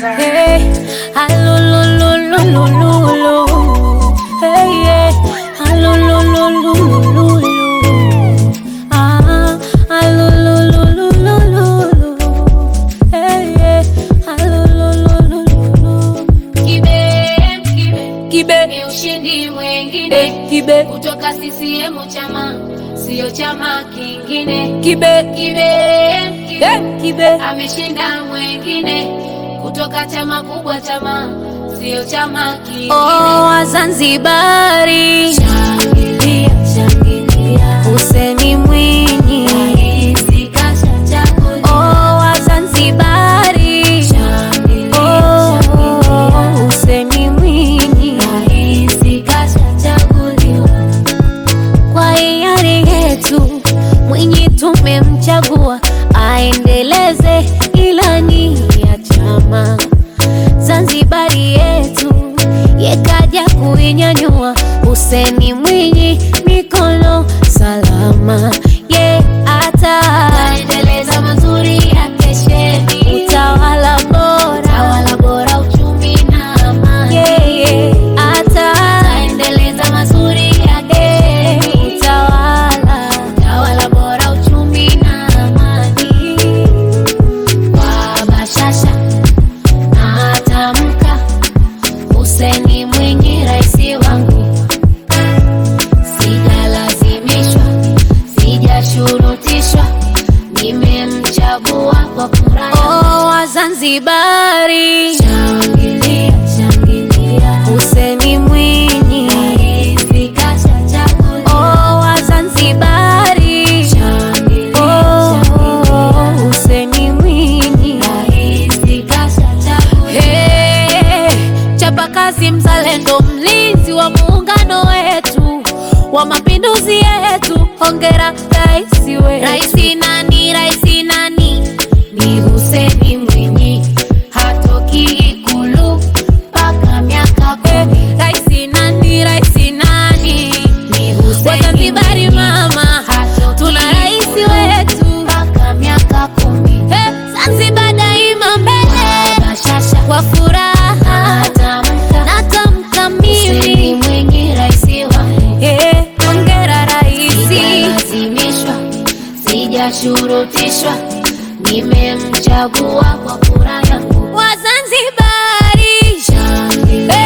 Hey, alulululululu. Hey, yeah, alulululululu. Ah, alulululululu. Hey, yeah, alululululu. Kibe, kibe, Kibe, ni ushindi mwengine eh, kibe, kutoka CCM chama, sio chama kingine. kibe, Kibe, kibe, eh, kibe. ameshinda mwengine kutoka chama kubwa, chama sio chama kingine. Oh, Wazanzibari, Shangilia, shangilia, Hussein Mwinyi. rais kashachaguliwa. Oh, Wazanzibari, Shangilia, oh, shangilia, Hussein Mwinyi. rais kashachaguliwa. Kwa hiari yetu Mwinyi tumemchagua aendeleze ilani ya chama. Zanzibari yetu yekaja kuinyanyua. Hussein Mwinyi mikono salama, ye ata Endeleza mazuri ya kesheni, utawala bora tawala bora, uchumi na amani. yeye ata Endeleza mazuri ya kesheni, utawala tawala bora, uchumi na amani. Kwa bashasha na atamka, Hussein Mwinyi rais wangu, sijalazimishwa, sijashurutishwa, nimemchagua kwa kura yangu. Oh, Wazanzibari, Shangilia, shangilia, Hussein Mwinyi. rais kashachaguliwa. Oh, Wazanzibari, Shangilia, oh, shangilia, Hussein Mwinyi. rais kashachaguliwa. Hey, chapakazi, mzalendo, mlinzi wa muungano wetu wa mapinduzi yetu, hongera rais wetu. Raisi nani, raisi nani? Ni Hussein Mwinyi, hatoki Ikulu mpaka miaka Eh, kumi. Raisi nani, raisi nani? Ni Hussein Wazanzibari Mwinyi, mama, hatoki tuna raisi Ikulu wetu. mpaka miaka kumi. Eh, Zanzibar daima mbele Bashasha kwa furaha atamka, natamka Hussein mimi Mwinyi raisi wangu. Eh, hongera raisi Sijalazimishwa, sijashurutishwa, nimemchagua kwa kura yangu. Wazanzibari Shangilia,